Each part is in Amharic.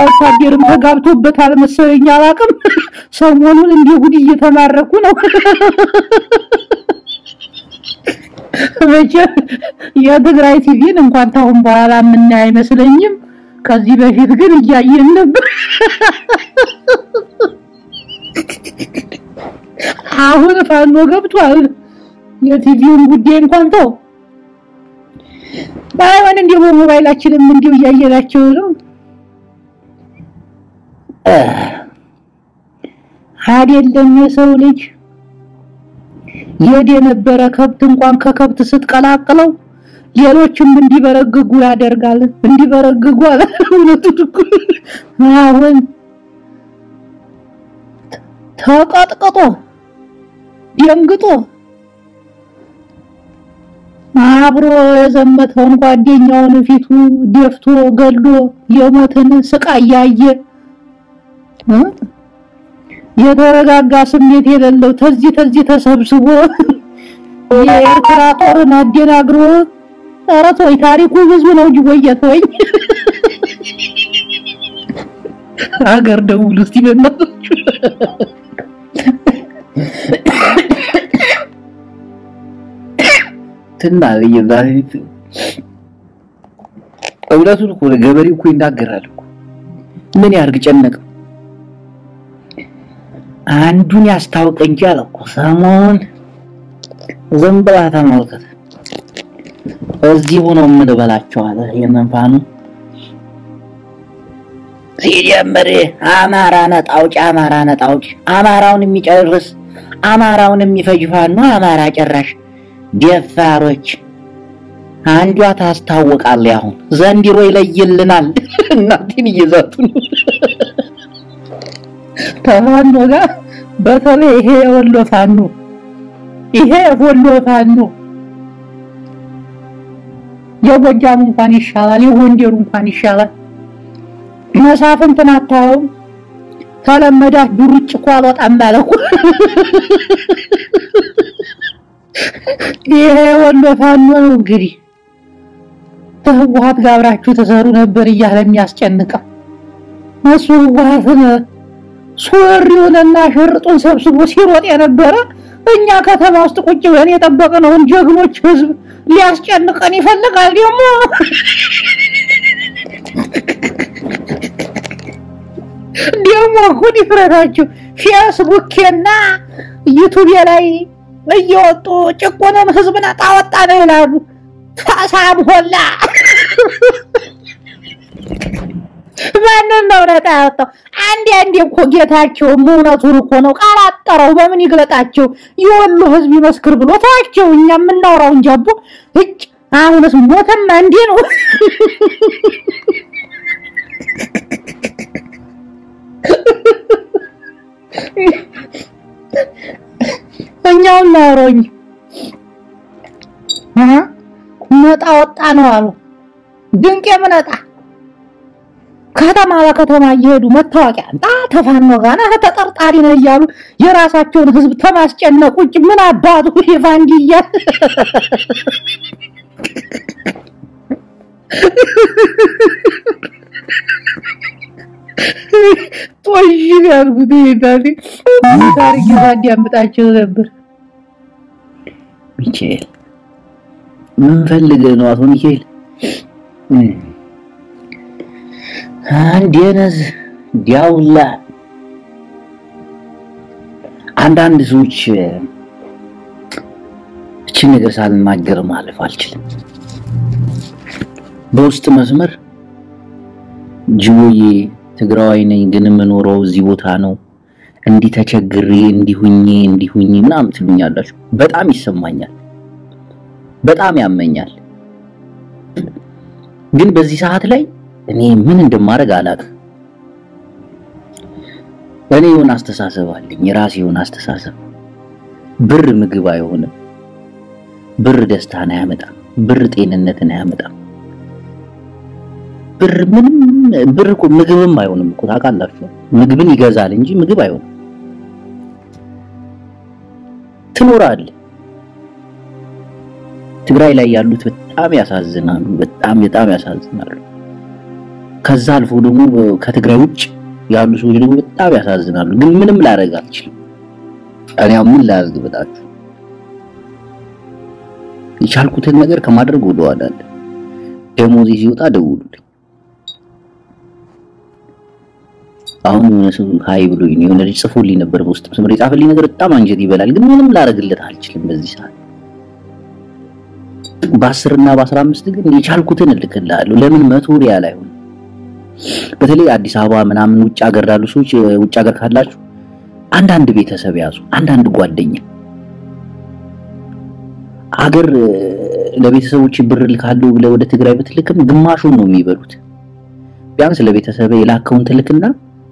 ወታደርም ተጋብቶበታል መሰለኝ አላውቅም። ሰሞኑን እንደ ጉድ እየተማረኩ ነው። መቼም የትግራይ ቲቪን እንኳን ታሁን በኋላ የምናይ አይመስለኝም። ከዚህ በፊት ግን እያየን ነበር። አሁን ፋኖ ገብቷል። የቲቪውን ጉዳይ እንኳን ተው። ባይሆን እንዲሁ በሞባይላችንም እንዲሁ እያየናቸው ነው። አይደለም የሰው ልጅ የድ የነበረ ከብት እንኳን ከከብት ስትቀላቅለው ሌሎችም እንዲበረግጉ ያደርጋል። እንዲበረግጉ አለ እውነቱን እኮ አሁን ተቀጥቅጦ ደንግጦ አብሮ የዘመተውን ጓደኛውን ፊቱ ደፍቶ ገሎ የሞትን ስቃይ ያየ የተረጋጋ ስሜት የሌለው ተዚህ ተዚህ ተሰብስቦ የኤርትራ ጦርን አደናግሮ ኧረ ተወኝ፣ ታሪኩ ብዙ ነው እንጂ ወየ ተወኝ። ሀገር ደውሉ እስቲ በእናታችሁ። ትና ለየዛሬት እውነቱን እኮ ገበሬው እኮ ይናገራል እኮ ምን ያርግ ጨነቀው። አንዱን ያስታውቅ እንጂ አለ እኮ ሰሞኑን ዝም ብላ ተመልከት። እዚህ ሆኖ ምን በላቸው አለ የመንፋኑ ሲጀምር አማራ ነጣ አውጪ፣ አማራ ነጣ አውጪ፣ አማራውን የሚጨርስ አማራውን የሚፈጅ ፋኖ አማራ ጨራሽ ደፋሮች አንዷ ታስታውቃለች። አሁን ዘንድሮ ይለይልናል። እናቴን እየዛቱ ነው። ከፋኖ ጋር በተለይ ይሄ የወሎ ፋኖ ይሄ የወሎ ፋኖ የጎጃሙ እንኳን ይሻላል፣ የጎንደሩ እንኳን ይሻላል። መሳፍንትን አታየውም? ተለመዳት ዱርጭ እኮ አልወጣም አለ እኮ። ይሄ የወሎ ፋኖ ነው እንግዲህ ከህወሓት ጋር አብራችሁ ተሰሩ ነበር እያለ የሚያስጨንቀው እሱ ህወሓትን ሱሪውንና ሽርጡን ሰብስቦ ሲሮጥ የነበረ እኛ ከተማ ውስጥ ቁጭ ብለን የጠበቅነውን ጀግኖች ህዝብ ሊያስጨንቀን ይፈልጋል። ደግሞ ደግሞ እኮ ድፍረታችሁ ፌስቡኬና ዩቱብ ላይ እየወጡ ጭቁንም ህዝብ ነጣ ወጣ ነው ይላሉ። ታሳም ሆላ ማንን ነው ነጣ ያወጣው? አንዴ አንዴ እኮ ጌታቸው እውነቱን እኮ ነው። ቃል አጠረው በምን ይግለጣቸው? የወሎ ህዝብ ይመስክር ብሎ ተዋቸው። እኛ የምናወራው እንጂ አቦ እጭ አሁንስ ሞተማ እንዴ ነው። እኛው እናወራኝ ነጣ ወጣ ነው አሉ። ድንቅ የምነጣ ከተማ ለከተማ እየሄዱ መታወቂያ አንጣ ተፋኖ ጋር ነህ ተጠርጣሪ ነህ እያሉ የራሳቸውን ህዝብ ተማስጨነቅ ውጭ ምን አባቱ የፋንዲያ ጦሽ ያልኩት ይሄዳል ታሪክ ያዳምጣቸው ነበር። ሚካኤል ምን ፈልገህ ነው? አቶ ሚካኤል አንድ የነዝ ዲያውላ አንዳንድ ሰዎች እችን ነገር ሳልናገር ማለፍ አልችልም። በውስጥ መስመር ጅቦዬ ትግራዋይ ነኝ ግን የምኖረው እዚህ ቦታ ነው፣ እንዲህ ተቸግሬ እንዲሁኜ እንዲሁኜ ምናምን ትሉኛላችሁ። በጣም ይሰማኛል፣ በጣም ያመኛል። ግን በዚህ ሰዓት ላይ እኔ ምን እንደማደርግ አላውቅም። እኔ የሆነ አስተሳሰብ አለኝ፣ የራሴ የሆነ አስተሳሰብ። ብር ምግብ አይሆንም፣ ብር ደስታን አያመጣም፣ ብር ጤንነትን አያመጣም። ብር ምንም ብር እኮ ምግብም አይሆንም እኮ ታውቃላችሁ። ምግብን ይገዛል እንጂ ምግብ አይሆንም። ትኖራለህ። ትግራይ ላይ ያሉት በጣም ያሳዝናሉ። በጣም በጣም ያሳዝናሉ። ከዛ አልፎ ደግሞ ከትግራይ ውጭ ያሉ ሰዎች ደግሞ በጣም ያሳዝናሉ። ግን ምንም ላደርግ አልችልም። እኔ አሁን ምን ላደርግ በጣችሁ የቻልኩትን ነገር ከማድረግ ወደኋላ አለ። ደሞዜ ሲወጣ ደውሉልኝ። አሁን የሆነ ሰው ሀይ ብሎኝ ነው የሆነ ልጅ ጽፎልኝ ነበር በውስጥ መስመር የጻፈልኝ ነገር በጣም አንጀት ይበላል። ግን ምንም ላደርግለት አልችልም በዚህ ሰዓት። በአስር እና በአስራ አምስት ግን የቻልኩትን እልክልሃለሁ። ለምን መቶ ሪያል አይሆን? በተለይ አዲስ አበባ ምናምን ውጭ ሀገር ላሉ ሰዎች ውጭ ሀገር ካላችሁ አንዳንድ ቤተሰብ ያዙ፣ አንዳንድ ጓደኛ አገር ለቤተሰቦች ብር ልካለሁ ብለህ ወደ ትግራይ ብትልክም ግማሹን ነው የሚበሉት። ቢያንስ ለቤተሰብ የላከውን ትልክና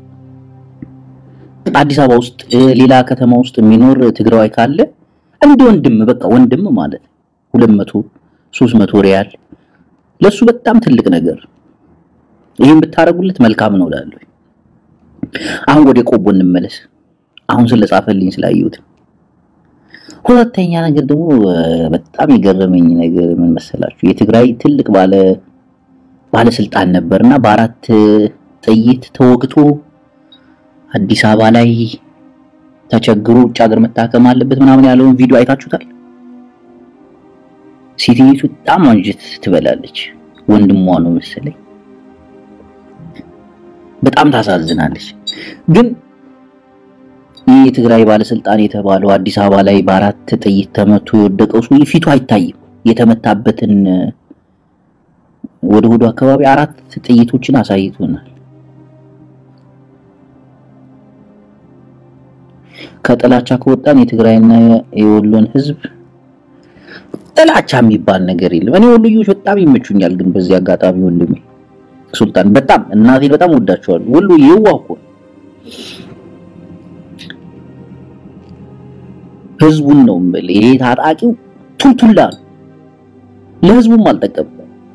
አዲስ አበባ ውስጥ ሌላ ከተማ ውስጥ የሚኖር ትግራዋይ ካለ እንደ ወንድም በቃ ወንድም ማለት ሁለት መቶ ሦስት መቶ ሪያል ለሱ በጣም ትልቅ ነገር። ይህን ብታረጉለት መልካም ነው እላለሁ። አሁን ወደ ቆቦ እንመለስ። አሁን ስለጻፈልኝ ስላየሁት ሁለተኛ ነገር ደግሞ በጣም የገረመኝ ነገር ምን መሰላችሁ? የትግራይ ትልቅ ባለ ባለስልጣን ነበርና በአራት ጥይት ተወግቶ አዲስ አበባ ላይ ተቸግሮ ውጭ ሀገር መታከም አለበት ምናምን ያለውን ቪዲዮ አይታችሁታል? ሴትዮቱ በጣም አንጀት ትበላለች። ወንድሟ ነው መሰለኝ። በጣም ታሳዝናለች ግን ይህ የትግራይ ባለስልጣን የተባለው አዲስ አበባ ላይ በአራት ጥይት ተመቶ የወደቀው ሰውዬ ፊቱ አይታይም። የተመታበትን ወደ ሆዱ አካባቢ አራት ጥይቶችን አሳይቶናል። ከጥላቻ ከወጣን የትግራይና የወሎን ሕዝብ ጥላቻ የሚባል ነገር የለም። እኔ ወሎዮች በጣም ይመቹኛል። ግን በዚህ አጋጣሚ ወንድሜ ሱልጣን በጣም እናቴን በጣም ወዳቸዋለሁ። ወሎ የዋህ እኮ ነው። ህዝቡን ነው የምልህ። ይሄ ታጣቂው ቱልቱላ ነው፣ ለህዝቡም አልጠቀምም።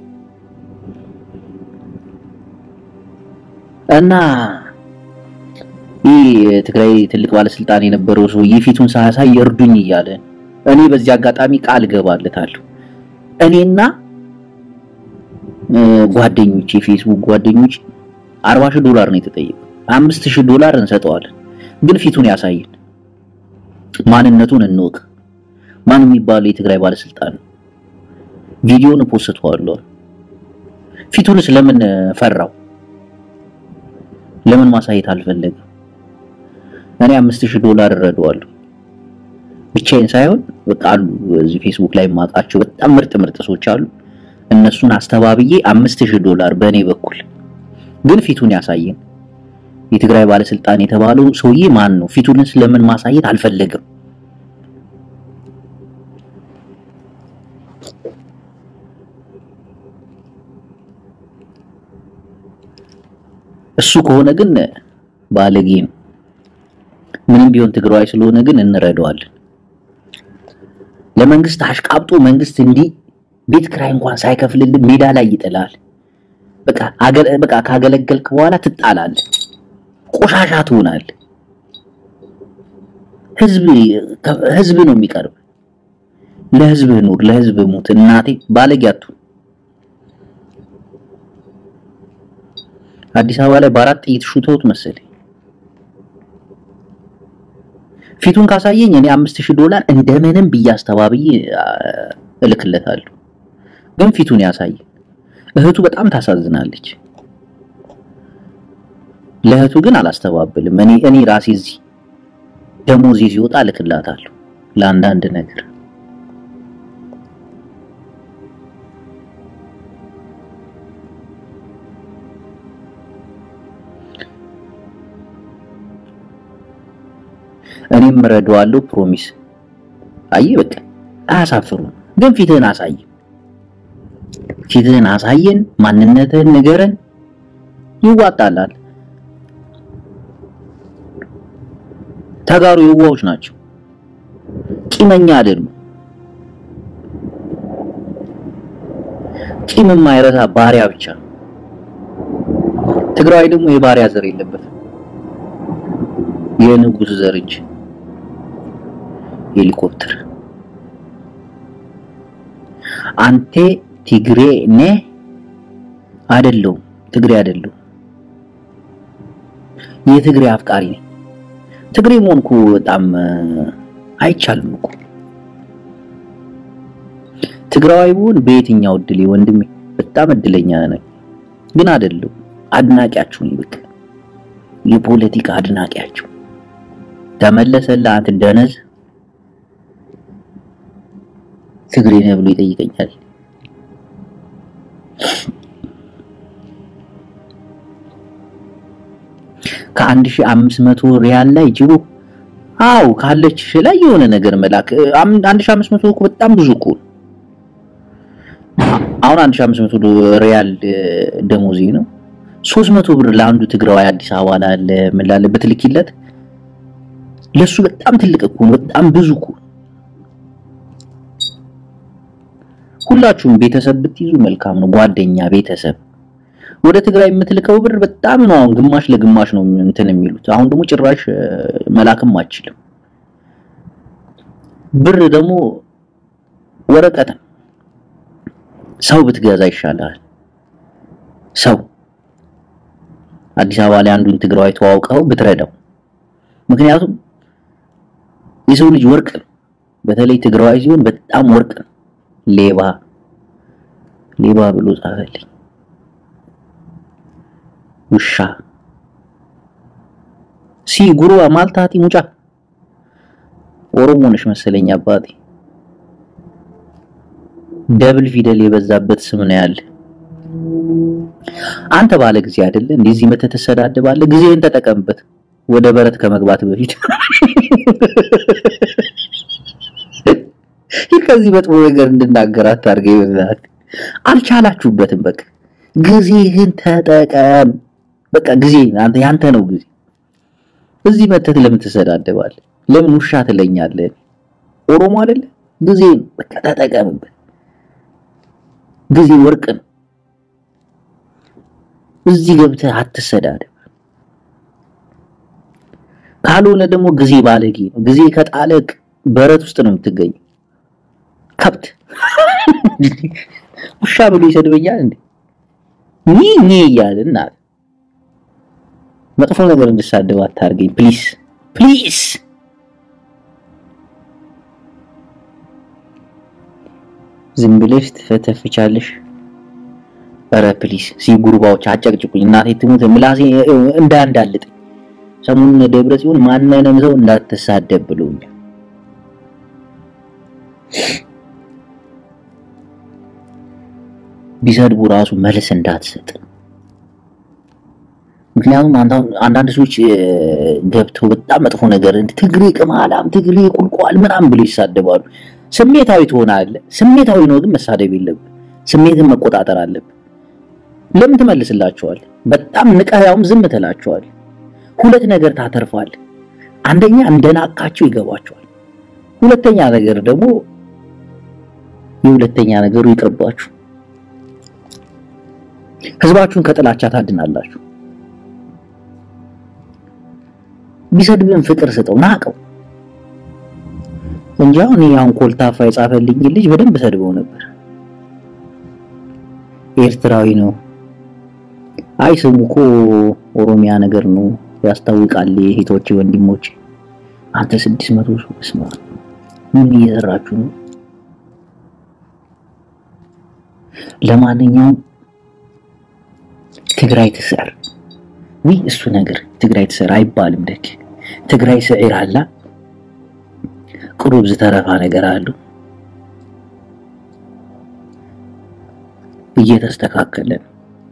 እና ይህ የትግራይ ትልቅ ባለስልጣን የነበረው ሰውዬ ፊቱን ሳያሳይ እርዱኝ እያለ እኔ በዚህ አጋጣሚ ቃል ገባለታለሁ። እኔና ጓደኞች የፌስቡክ ጓደኞች አርባ ሺህ ዶላር ነው የተጠየቀው። አምስት ሺህ ዶላር እንሰጠዋለን፣ ግን ፊቱን ያሳየን ማንነቱን እንወቅ። ማን የሚባለው የትግራይ ባለስልጣን ነው? ቪዲዮውን ፖስተዋለሁ። ፊቱንስ ለምን ፈራው? ለምን ማሳየት አልፈለገም? እኔ አምስት ሺህ ዶላር እረዳዋለሁ ብቻዬን ሳይሆን በቃ አሉ እዚህ ፌስቡክ ላይ የማውቃቸው በጣም ምርጥ ምርጥ ሰዎች አሉ። እነሱን አስተባብዬ አምስት ሺህ ዶላር በእኔ በኩል ግን ፊቱን ያሳየን የትግራይ ባለስልጣን የተባለው ሰውዬ ማን ነው? ፊቱንስ ለምን ማሳየት አልፈለገም? እሱ ከሆነ ግን ባለጌ ነው። ምንም ቢሆን ትግራዋይ ስለሆነ ግን እንረዳዋለን። ለመንግስት አሽቃብጦ መንግስት እንዲህ ቤት ክራይ እንኳን ሳይከፍልልን ሜዳ ላይ ይጥላል። በቃ በቃ ካገለገልክ በኋላ ትጣላለህ። ቆሻሻ ትሆናል። ህዝብ ህዝብ ነው የሚቀርብ። ለህዝብ ኑር፣ ለህዝብ ሙት። እናቴ ባለጌ አትሁን። አዲስ አበባ ላይ በአራት ጥይት ሹተውት መሰለኝ። ፊቱን ካሳየኝ እኔ አምስት ሺህ ዶላር እንደምንም ብዬ አስተባብዬ እልክለታለሁ። ግን ፊቱን ያሳየኝ። እህቱ በጣም ታሳዝናለች። ለእህቱ ግን አላስተባብልም። እኔ እኔ ራሴ እዚህ ደሞዜ ሲወጣ እልክላታለሁ ለአንዳንድ ነገር። እኔም እረዳዋለሁ። ፕሮሚስ። አየህ በቃ አያሳፍሩም። ግን ፊትህን አሳይ፣ ፊትህን አሳየን፣ ማንነትህን ንገረን፣ ይዋጣላል። ተጋሩ የዋዎች ናቸው፣ ቂመኛ አይደሉም። ቂም የማይረሳ ባሪያ ብቻ። ትግራዋይ ደግሞ የባሪያ ዘር የለበትም የንጉስ ዘር እንጂ ሄሊኮፕተር። አንቴ ትግሬ ነ አይደለሁም፣ ትግሬ አይደለሁም። የትግሬ አፍቃሪ ነኝ። ትግሬ መሆንኩ በጣም አይቻልም እኮ ትግራዋይ ብሆን በየትኛው እድሌ ወንድሜ፣ በጣም እድለኛ ነኝ። ግን አይደለሁም። አድናቂያችሁ ነኝ። በቃ የፖለቲካ አድናቂያችሁ። ተመለሰልህ አንተ ደነዝ ትግሬ ነህ ብሎ ይጠይቀኛል። ከአንድ ሺህ አምስት መቶ ሪያል ላይ ጅቦ አው ካለች ላይ የሆነ ነገር መላክ አንድ ሺህ አምስት መቶ እኮ በጣም ብዙ እኮ አሁን አንድ ሺህ አምስት መቶ ሪያል ደሞዜ ነው። ሶስት መቶ ብር ለአንዱ ትግራዋይ አዲስ አበባ ላለ ምን ላለ በትልኪለት ለሱ በጣም ትልቅ እኮ በጣም ብዙ እኮ ሁላችሁም ቤተሰብ ብትይዙ መልካም ነው። ጓደኛ፣ ቤተሰብ ወደ ትግራይ የምትልከው ብር በጣም ነው። አሁን ግማሽ ለግማሽ ነው እንትን የሚሉት። አሁን ደግሞ ጭራሽ መላክም አችልም። ብር ደግሞ ወረቀትም ሰው ብትገዛ ይሻላል። ሰው አዲስ አበባ ላይ አንዱን ትግራዋይ ተዋውቀው ብትረዳው። ምክንያቱም የሰው ልጅ ወርቅ ነው። በተለይ ትግራዋይ ሲሆን በጣም ወርቅ ነው። ሌባ ሌባ ብሎ ጻፈልኝ። ውሻ ሲ ጉሩዋ ማልታቲ ሙጫ ኦሮሞ ነሽ መሰለኝ አባቴ። ደብል ፊደል የበዛበት ስም ነው ያለ። አንተ ባለ ጊዜ አይደለ እንደዚህ መተህ ትሰዳደባለህ። ጊዜህን ተጠቀምበት ወደ በረት ከመግባት በፊት ይህ ከዚህ መጥፎ ነገር እንድናገር አታርገኝ። በዛት አልቻላችሁበትም። በቃ ጊዜህን ተጠቀም። በቃ ጊዜ አንተ ያንተ ነው ጊዜ። እዚህ መተት ለምን ትሰዳደባለህ? ለምን ውሻ ትለኛለህ? ኦሮሞ አይደለ? ጊዜ በቃ ተጠቀምበት። ጊዜ ወርቅ ነው። እዚህ ገብተህ አትሰዳደብ። ካልሆነ ደግሞ ጊዜ ባለጌ ነው። ጊዜ ከጣለቅ በረት ውስጥ ነው የምትገኘው። ከብት ውሻ ብሎ ይሰድበኛል እንዴ? ኒ ኒ እያለ እና መጥፎ ነገር እንድሳደብ አታርገኝ ፕሊስ ፕሊስ። ዝም ብለሽ ትፈተፍቻለሽ። ኧረ ፕሊስ ሲጉርባዎች አጨቅጭቁኝ። እናቴ ትሙት ምላሴ እንዳንዳልጥ ሰሞኑን ደብረ ጽዮን ማንንም ሰው እንዳትሳደብ ብሎኛል። ቢሰድቡ ራሱ መልስ እንዳትሰጥ። ምክንያቱም አንዳንድ ሰዎች ገብተው በጣም መጥፎ ነገር ትግሬ ቅማላም፣ ትግሬ ቁልቋል ምናምን ብለው ይሳደባሉ። ስሜታዊ ትሆናለህ። ስሜታዊ ነው ግን መሳደብ የለብህ። ስሜትን መቆጣጠር አለብህ። ለምን ትመልስላቸዋል? በጣም ንቀህ ያውም ዝም ትላቸዋል። ሁለት ነገር ታተርፋል። አንደኛ እንደናቃቸው ይገባቸዋል። ሁለተኛ ነገር ደግሞ የሁለተኛ ነገሩ ይቅርባችሁ። ህዝባችሁን ከጥላቻ ታድናላችሁ። ቢሰድብን ፍቅር ስጠው፣ ናቀው እንጂ አሁን አሁን ኮልታፋ የጻፈልኝ ልጅ በደንብ ሰድበው ነበር። ኤርትራዊ ነው። አይ ስሙ እኮ ኦሮሚያ ነገር ነው ያስታውቃል። የሂቶች ወንድሞች አንተ ስድስት መቶ ሰው ስማ፣ ምን እየሰራችሁ ነው? ለማንኛውም ትግራይ ትሰር ወይ እሱ ነገር ትግራይ ትሰር አይባልም። ደግ ትግራይ ስዕር አላ ቅሩብ ዝተረፋ ነገር አሉ እየተስተካከለ ነው።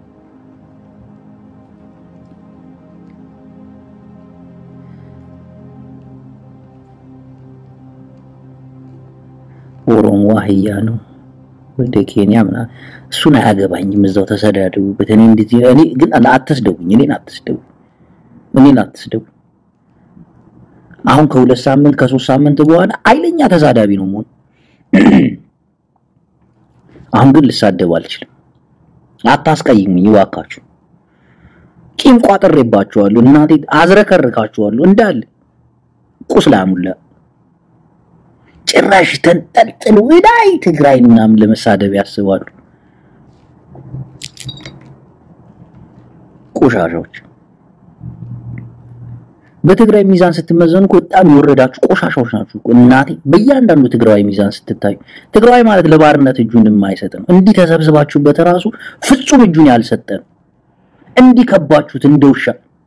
ኦሮሞ አህያ ነው ወደ ኬንያ ምናምን እሱን አያገባኝም። እዛው ተሰዳደቡበት። እኔ እንደዚህ እኔ ግን አትስደቡኝ፣ እኔን አትስደቡ፣ እኔን አትስደቡ። አሁን ከሁለት ሳምንት ከሶስት ሳምንት በኋላ አይለኛ ተሳዳቢ ነው መሆን። አሁን ግን ልሳደብ አልችልም። አታስቀይሙኝ ይዋካችሁ። ቂም ቋጥሬባችኋለሁ። እናቴ አዝረከርካችኋለሁ እንዳለ ቁስላሙላ ጭራሽ ተንጠልጥሎ ላይ ትግራይ ምናምን ለመሳደብ ያስባሉ። ቆሻሻዎች በትግራይ ሚዛን ስትመዘኑ እኮ በጣም የወረዳችሁ ቆሻሻዎች ናችሁ እኮ እናቴ። በእያንዳንዱ ትግራዊ ሚዛን ስትታዩ ትግራዊ ማለት ለባርነት እጁን የማይሰጥ ነው። እንዲህ ተሰብስባችሁበት ራሱ ፍጹም እጁን ያልሰጠ ነው። እንዲህ ከባችሁት እንደ ውሻ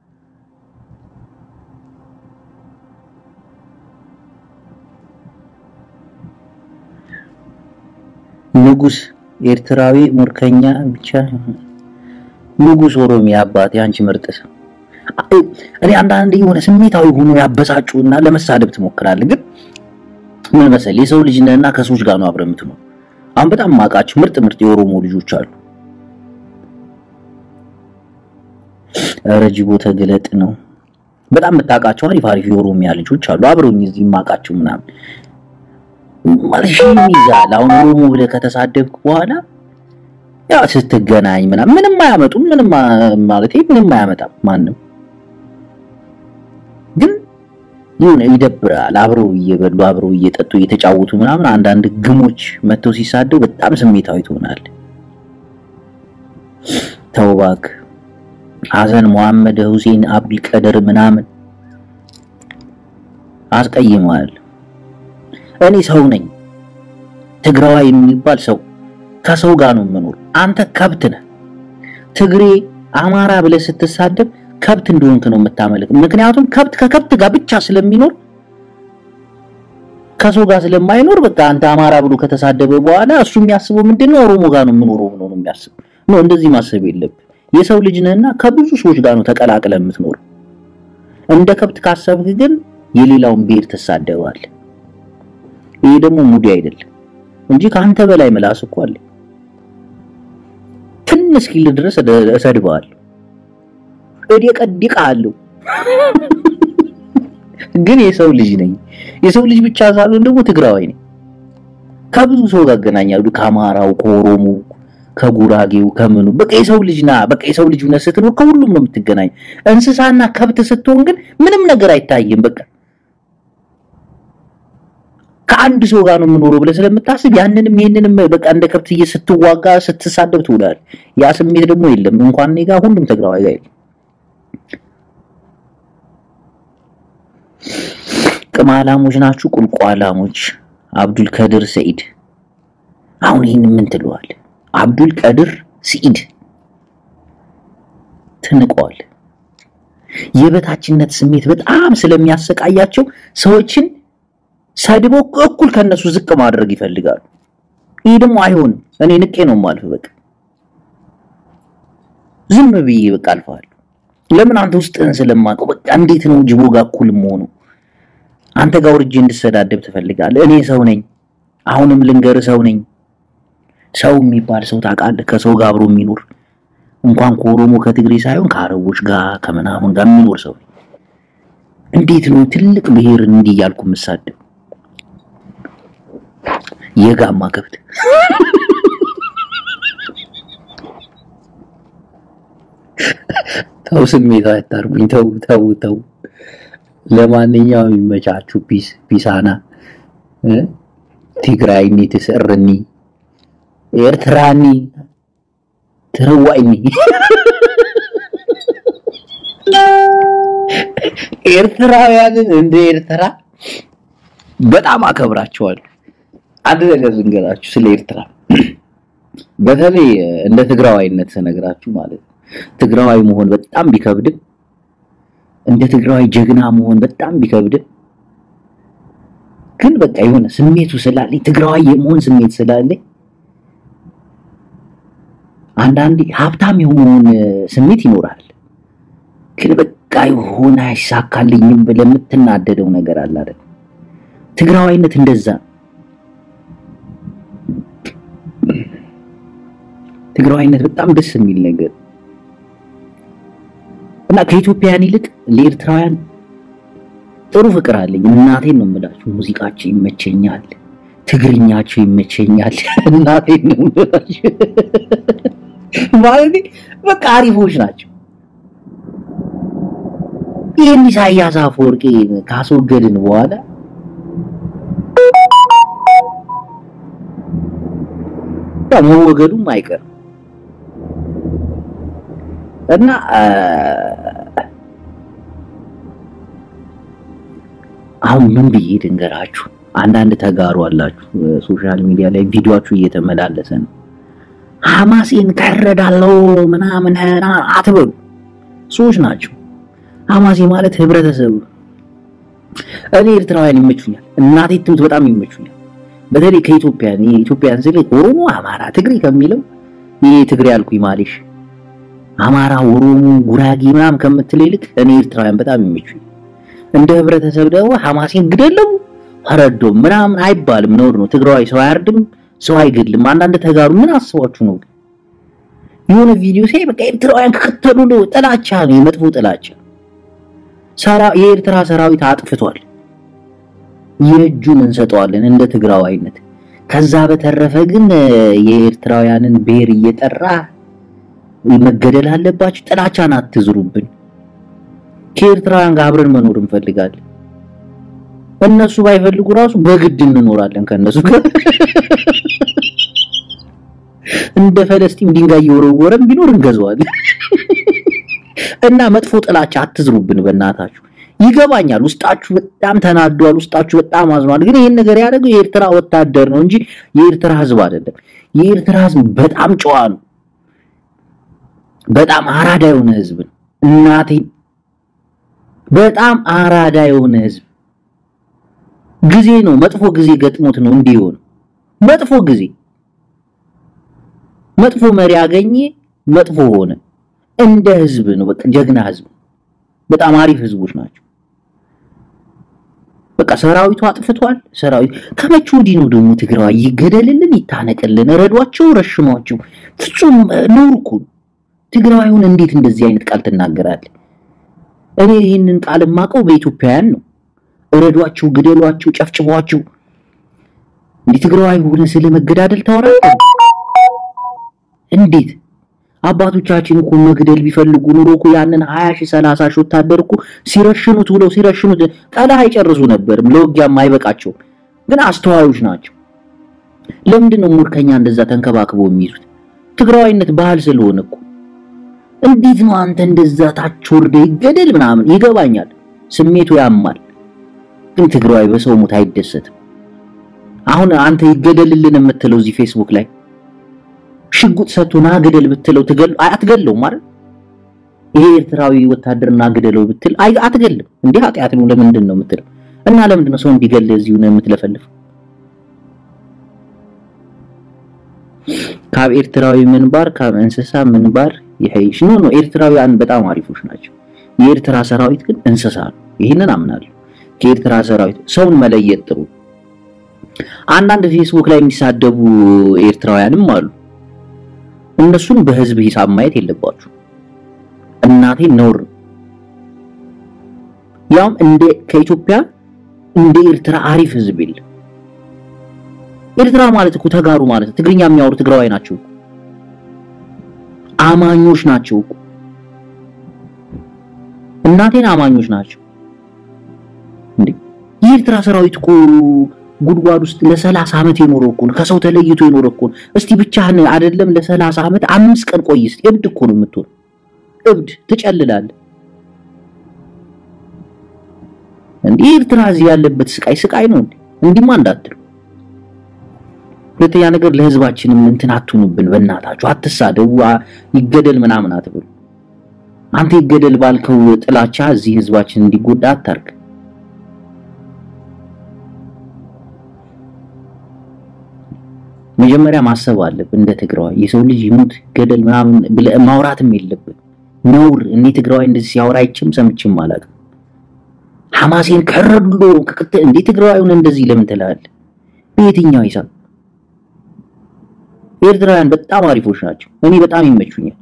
ንጉስ ኤርትራዊ ሙርከኛ ብቻ ንጉስ ኦሮሚያ አባቴ አንቺ ምርጥ ሰው። እኔ አንዳንዴ የሆነ ስሜታዊ ሆኖ ያበሳጩና ለመሳደብ ትሞክራለህ። ግን ምን መሰለህ የሰው ልጅ ነህና ከሰዎች ጋር ነው አብረህ የምትኖር። አሁን በጣም ማውቃቸው ምርጥ ምርጥ የኦሮሞ ልጆች አሉ። ኧረ ጅቦ ተገለጥ ነው። በጣም የምታውቃቸው አሪፍ አሪፍ የኦሮሚያ ልጆች አሉ አብረውኝ እዚህ የማውቃቸው ምናምን ማለት ሺህ ይይዛል። አሁን ኦሮሞ ብለህ ከተሳደብክ በኋላ ያው ስትገናኝ ምናምን ምንም አያመጡም። ምንም ማለት ምንም አያመጣም ማንም ግን ይሁን ይደብራል። አብረው እየበሉ አብረው እየጠጡ እየተጫወቱ ምናምን አንዳንድ ግሞች መጥተው ሲሳደው በጣም ስሜታዊ ትሆናለህ። ተው እባክህ ሐሰን መሐመድ ሁሴን አብዱል ቀደር ምናምን አስቀይመዋል። እኔ ሰው ነኝ። ትግራዋይ የሚባል ሰው ከሰው ጋር ነው የምኖር። አንተ ከብት ነህ። ትግሬ አማራ ብለህ ስትሳደብ ከብት እንደሆንክ ነው የምታመልክ። ምክንያቱም ከብት ከከብት ጋር ብቻ ስለሚኖር ከሰው ጋር ስለማይኖር በቃ አንተ አማራ ብሎ ከተሳደበ በኋላ እሱ የሚያስበው ምንድነው? ኦሮሞ ጋር ነው የምኖረው ብሎ ነው የሚያስብ። ነው እንደዚህ ማሰብ የለብህ። የሰው ልጅ ነህና ከብዙ ሰዎች ጋር ነው ተቀላቅለህ የምትኖር። እንደ ከብት ካሰብክ ግን የሌላውን ብሔር ትሳደባለህ። ይሄ ደግሞ ሙዲ አይደለም እንጂ ከአንተ በላይ ምላስ እኮ አለ። ትንሽ እስኪል ድረስ እሰድብሃለሁ፣ እደቀድቅሃለሁ። ግን የሰው ልጅ ነኝ። የሰው ልጅ ብቻ ሳልሆን ደግሞ ትግራዋይ ነኝ። ከብዙ ሰው ጋር አገናኛለሁ። ከአማራው፣ ከኦሮሞ፣ ከጉራጌው፣ ከምኑ በቃ የሰው ልጅ ና በቃ የሰው ልጅ ሆነህ ስትኖር ከሁሉም ነው የምትገናኝ። እንስሳና ከብት ስትሆን ግን ምንም ነገር አይታይም። በቃ ከአንድ ሰው ጋር ነው የምኖረው ብለህ ስለምታስብ ያንንም ይህንንም በቃ እንደ ከብት ስትዋጋ ስትሳደብ ትውላለህ። ያ ስሜት ደግሞ የለም። እንኳን እኔ ጋር ሁሉም ትግራዋይ ጋር የለም። ቅማላሞች ናችሁ፣ ቁልቋላሞች። አብዱል ከድር ሰኢድ አሁን ይህን ምን ትለዋለህ? አብዱል ቀድር ሰኢድ ትንቀዋል። የበታችነት ስሜት በጣም ስለሚያሰቃያቸው ሰዎችን ሰድበው እኩል ከነሱ ዝቅ ማድረግ ይፈልጋሉ። ይህ ደግሞ አይሆንም። እኔ ንቄ ነው የማልፍ። በቃ ዝም ብዬ በቃ አልፋለሁ። ለምን አንተ ውስጥህን ስለማውቀው በቃ እንዴት ነው ጅቦ ጋር እኩል መሆኑ? አንተ ጋር ወርጄ እንድሰዳደብ ትፈልጋለህ? እኔ ሰው ነኝ። አሁንም ልንገር ሰው ነኝ። ሰው የሚባል ሰው ታውቃለህ? ከሰው ጋር አብሮ የሚኖር እንኳን ከኦሮሞ ከትግሬ ሳይሆን ከአረቦች ጋር ከምናምን ጋር የሚኖር ሰው እንዴት ነው ትልቅ ብሔር እንዲህ እያልኩ የምሳደብ? የጋማ ከብት ተው፣ ስሜት አታርጉኝ። ተው ተው ተው። ለማንኛውም ይመቻችሁ። ፒስ ፒሳና ትግራይኒ ትስዕርኒ ኤርትራኒ ትርዋይኒ ኤርትራውያንን እንደ ኤርትራ በጣም አከብራቸዋለሁ። አንድ ነገር ልንገራችሁ ስለ ኤርትራ፣ በተለይ እንደ ትግራዋይነት ስነግራችሁ ማለት ነው። ትግራዋይ መሆን በጣም ቢከብድም እንደ ትግራዋይ ጀግና መሆን በጣም ቢከብድም ግን በቃ የሆነ ስሜቱ ስላለኝ ትግራዋይ የመሆን ስሜት ስላለኝ አንዳንዴ ሀብታም የሆነውን ስሜት ይኖራል። ግን በቃ የሆነ አይሳካልኝም ብለህ የምትናደደው ነገር አለ አይደል? ትግራዋይነት እንደዛ ነው። ትግራዋይነት በጣም ደስ የሚል ነገር እና ከኢትዮጵያውያን ይልቅ ለኤርትራውያን ጥሩ ፍቅር አለኝ። እናቴን ነው የምላችሁ። ሙዚቃቸው ይመቸኛል፣ ትግርኛቸው ይመቸኛል። እናቴን ነው የምላችሁ። ማለት በቃ አሪፎች ናቸው። ይህን ኢሳያስ አፈወርቂ ካስወገድን በኋላ መወገዱም አይቀርም። እና አሁን ምን ብዬ ድንገራችሁ አንዳንድ ተጋሩ አላችሁ ሶሻል ሚዲያ ላይ ቪዲዮአችሁ እየተመላለሰ ነው። ሐማሴን ከረዳለው ምናምን አትበሉ። ሰዎች ናቸው። ሐማሴ ማለት ህብረተሰብ ነው። እኔ ኤርትራውያን ይመቹኛል፣ እናቴ ትምት በጣም ይመቹኛል። በተለይ ከኢትዮጵያ የኢትዮጵያን ስል ኦሮሞ፣ አማራ፣ ትግሬ ከሚለው ይሄ ትግሬ አልኩኝ ማሌሽ አማራ፣ ኦሮሞ፣ ጉራጌ ምናምን ከምትል ይልቅ እኔ ኤርትራውያን በጣም ይመቹኛል። እንደ ህብረተሰብ ደግሞ ሐማሴን ግደለው ፈረዶም ምናምን አይባልም፣ ነውር ነው። ትግራዋይ ሰው አያርድም፣ ሰው አይገድልም። አንዳንድ ተጋሩ ምን አስባችሁ ነው? የሆነ ቪዲዮ ሳይ በቃ ኤርትራውያን ከከተሉ ነው ጥላቻ ነው፣ የመጥፎ ጥላቻ። ሰራ የኤርትራ ሰራዊት አጥፍቷል፣ የእጁን እንሰጠዋለን እንደ ትግራዋይነት። ከዛ በተረፈ ግን የኤርትራውያንን ብሔር እየጠራ መገደል አለባችሁ፣ ጥላቻን አትዝሩብን። ከኤርትራውያን ጋር አብረን መኖር እንፈልጋለን። እነሱ ባይፈልጉ ራሱ በግድ እንኖራለን ከነሱ ጋር እንደ ፈለስጢን ድንጋይ እየወረወረን ቢኖር እንገዛዋለን። እና መጥፎ ጥላቻ አትዝሩብን በእናታችሁ። ይገባኛል፣ ውስጣችሁ በጣም ተናዷል፣ ውስጣችሁ በጣም አዝኗል። ግን ይህን ነገር ያደረገው የኤርትራ ወታደር ነው እንጂ የኤርትራ ሕዝብ አይደለም። የኤርትራ ሕዝብ በጣም ጨዋ ነው፣ በጣም አራዳ የሆነ ሕዝብ ነው። እናቴን በጣም አራዳ የሆነ ሕዝብ ጊዜ ነው መጥፎ ጊዜ ገጥሞት ነው እንዲህ የሆነው። መጥፎ ጊዜ መጥፎ መሪ አገኘ፣ መጥፎ ሆነ። እንደ ህዝብ ነው በቃ ጀግና ህዝብ፣ በጣም አሪፍ ህዝቦች ናቸው። በቃ ሰራዊቱ አጥፍቷል። ሰራዊት ከመቼ ወዲህ ነው ደግሞ ትግራዋይ ይገደልልን፣ ይታነቅልን፣ ረዷቸው፣ ረሽሟቸው። ፍጹም ነውር እኮ ትግራዋዩን እንዴት እንደዚህ አይነት ቃል ትናገራለህ? እኔ ይህንን ቃል የማውቀው በኢትዮጵያውያን ነው። እረዷቸው፣ ግደሏቸው፣ ጨፍጭፏቸው። እንዴ ትግራዋይ ሆነ ስለ መገዳደል ታወራለህ? እንዴት አባቶቻችን እኮ መግደል ቢፈልጉ ኑሮ እኮ ያንን 20 ሺህ 30 ሺህ ወታደር እኮ ሲረሽኑት ብለው ሲረሽኑት ቀላህ አይጨርሱ ነበርም፣ ለውጊያም አይበቃቸው። ግን አስተዋዮች ናቸው። ለምንድን ነው ሙርከኛ እንደዛ ተንከባክበው የሚይዙት? ትግራዋይነት ባህል ስለሆነ እኮ። እንዴት ነው አንተ እንደዛ ታች ወርደ ይገደል ምናምን? ይገባኛል፣ ስሜቱ ያማል። ግን ትግራዋይ በሰው ሞት አይደሰትም። አሁን አንተ ይገደልልን የምትለው እዚህ ፌስቡክ ላይ ሽጉጥ ሰጥቶ ና ግደል ብትለው ትገል አትገለውም ማለት ይሄ ኤርትራዊ ወታደርና ግደለው ብትል አይ አትገልም። እንዲህ ኃጢአት ነው ለምንድን ነው የምትለው? እና ለምንድን ነው ሰው እንዲገል እዚሁ ነው የምትለፈልፍ? ካብ ኤርትራዊ ምንባር ካብ እንስሳ ምንባር ይሄሽ ኖ ኖ ኤርትራውያን በጣም አሪፎች ናቸው። የኤርትራ ሰራዊት ግን እንስሳ ነው። ይህንን አምናለሁ። ከኤርትራ ሰራዊት ሰውን መለየት ጥሩ። አንዳንድ ፌስቡክ ላይ የሚሳደቡ ኤርትራውያንም አሉ። እነሱን በህዝብ ሂሳብ ማየት የለባችሁ። እናቴ ነውር ያውም እንደ ከኢትዮጵያ እንደ ኤርትራ አሪፍ ህዝብ የለም። ኤርትራ ማለት እኮ ተጋሩ ማለት ትግርኛ የሚያወሩ ትግራዋይ ናቸው፣ አማኞች ናቸው እኮ እናቴን አማኞች ናቸው። እንዴ የኤርትራ ሰራዊት እኮ ጉድጓድ ውስጥ ለሰላሳ ዓመት የኖረ እኮ ነው። ከሰው ተለይቶ የኖረ እኮ ነው። እስቲ ብቻህን አይደለም ለሰላሳ ዓመት አምስት ቀን ቆይ እስቲ። እብድ እኮ ነው የምትሆን። እብድ ትጨልላለህ። እንዴ ኤርትራ እዚህ ያለበት ስቃይ ስቃይ ነው እንዴ? እንዲህማ እንዳትሉ። ሁለተኛ ነገር ለህዝባችንም እንትን አትሁኑብን፣ በእናታችሁ አትሳደቡ፣ ይገደል ምናምን አትበሉ። አንተ ይገደል ባልከው ጥላቻ እዚህ ህዝባችን እንዲጎዳ አታርግ። መጀመሪያ ማሰብ አለብን። እንደ ትግራዋይ የሰው ልጅ ይሙት ገደል ምናምን ብለህ ማውራትም የለብን። ነውር። እኔ ትግራዋይ እንደዚህ ሲያወራ አይችም ሰምችም አላውቅም። ሐማሴን ከረዱሎ ከክተ እንዴ ትግራዋዩን እንደዚህ ለምን ትላለህ? በየትኛው ሂሳብ? ኤርትራውያን በጣም አሪፎች ናቸው። እኔ በጣም ይመቹኛል።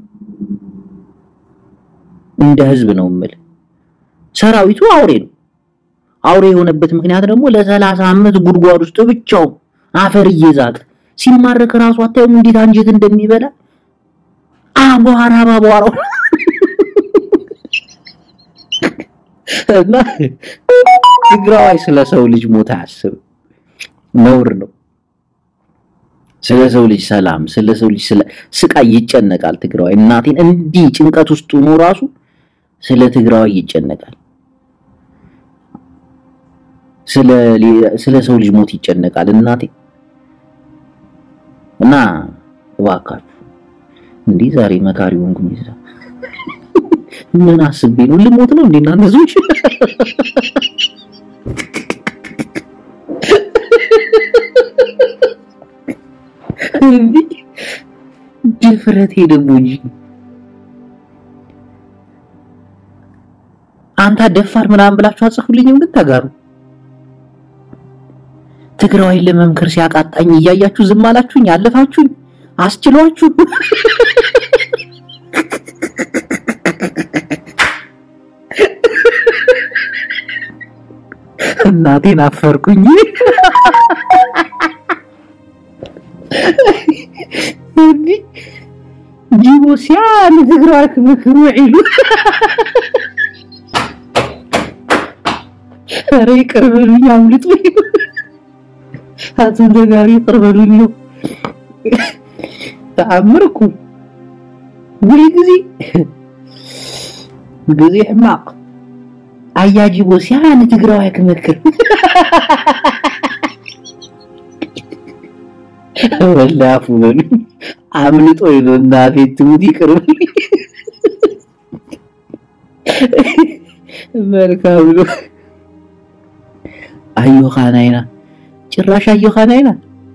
እንደ ህዝብ ነው የምልህ። ሰራዊቱ አውሬ ነው። አውሬ የሆነበት ምክንያት ደግሞ ለሰላሳ ዓመት ጉድጓድ ውስጥ ብቻው አፈር እየዛቀ ሲማረክ ራሱ አታዩም እንዴት አንጀት እንደሚበላ አቧራ ባቧራው እና ትግራዋይ ስለ ሰው ልጅ ሞት አያስብም። ነውር ነው። ስለ ሰው ልጅ ሰላም፣ ስለ ሰው ልጅ ስለ ስቃይ ይጨነቃል ትግራዋይ። እናቴን እንዲህ ጭንቀት ውስጥ ሆኖ ራሱ ስለ ትግራዋይ ይጨነቃል። ስለ ስለ ሰው ልጅ ሞት ይጨነቃል እናቴ እና እባካችሁ እንዲህ ዛሬ መካሪ ሆንኩኝ። ይዛ ምን አስቤ ነው ልሞት ነው እንዴ እናንተ ሰዎች? ድፍረቴ ደግሞ እንጂ አንተ ደፋር ምናምን ብላችሁ አጽፉልኝም ግን ተጋሩ ትግራዋይን ለመምከር ሲያቃጣኝ እያያችሁ ዝም አላችሁኝ፣ አለፋችሁኝ፣ አስችሏችሁ። እናቴን አፈርኩኝ። እንዲህ ጅቦ ሲያል ትግራዋይ ክምክሩ ዒሉ ኧረ ይቅር በሉኝ አምልጡኝ። አቶ ተጋሪ ይቅር በሉኝ ነው ተአምርኩ ወይ ጊዜ ጊዜ ሕማቅ አያጅቦ ሲያን ትግራዋይ ክመክር ወላፉ በሉኝ አምልጦ ነው እናቴ ትሙት ይቅር በሉኝ። መልካም ነው አዮኻናይና ጭራሽ አዮኻናይና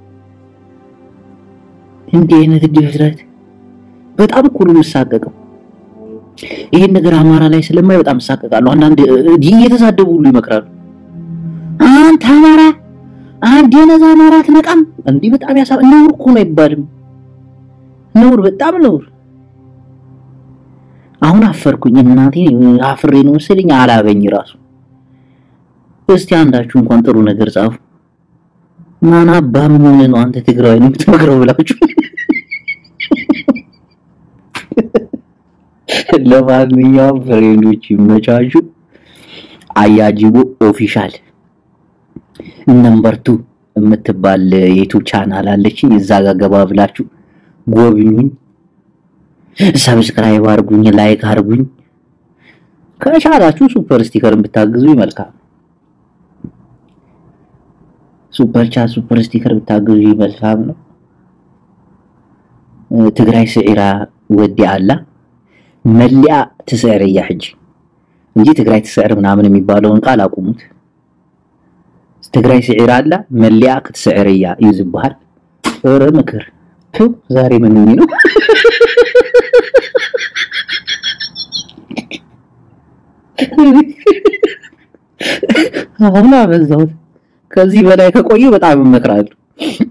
እንዲህ አይነት ድፍረት በጣም እኮ ነው የምሳቀቀው። ይሄን ነገር አማራ ላይ ስለማይ በጣም እሳቀቃለሁ። አንዳንድ እየተሳደቡ ሁሉ ይመክራሉ። አንተ አማራ አንድ የነዛ አማራ አትነቃም እንዲህ በጣም ያሳ ነውር እኮ ነው አይባልም። ነውር በጣም ነውር። አሁን አፈርኩኝ እናቴ አፍሬ ነው መሰለኝ አላበኝ ራሱ። እስቲ አንዳችሁ እንኳን ጥሩ ነገር ጻፉ። ማን አባ ምን ሆነ ነው አንተ ትግራዋይ ነው የምትመክረው ብላችሁ ለማንኛውም ፍሬንዶች ይመቻቹ። አያጅቦ ኦፊሻል ነምበር ቱ የምትባል የዩቲዩብ ቻናል አለችኝ። እዛ ጋር ገባ ብላችሁ ጎብኙኝ፣ ሰብስክራይብ አርጉኝ፣ ላይክ አርጉኝ። ከቻላችሁ ሱፐር ስቲከርን ብታግዙ መልካም። ሱፐር ቻት ሱፐር ስቲከር ብታግዙ መልካም ነው። ትግራይ ስዒራ ወዲ አላ መሊያ ትስዕር እያ ሕጂ እንጂ ትግራይ ትስዕር ምናምን የሚባለውን ቃል አቁሙት። ትግራይ ስዒራ አላ መሊያ ክትስዕር እያ እዩ ዝበሃል። ኧረ ምክር ቱ ዛሬ ምን ነው አሁን አበዛሁት። ከዚህ በላይ ከቆየ በጣም እመክራለሁ።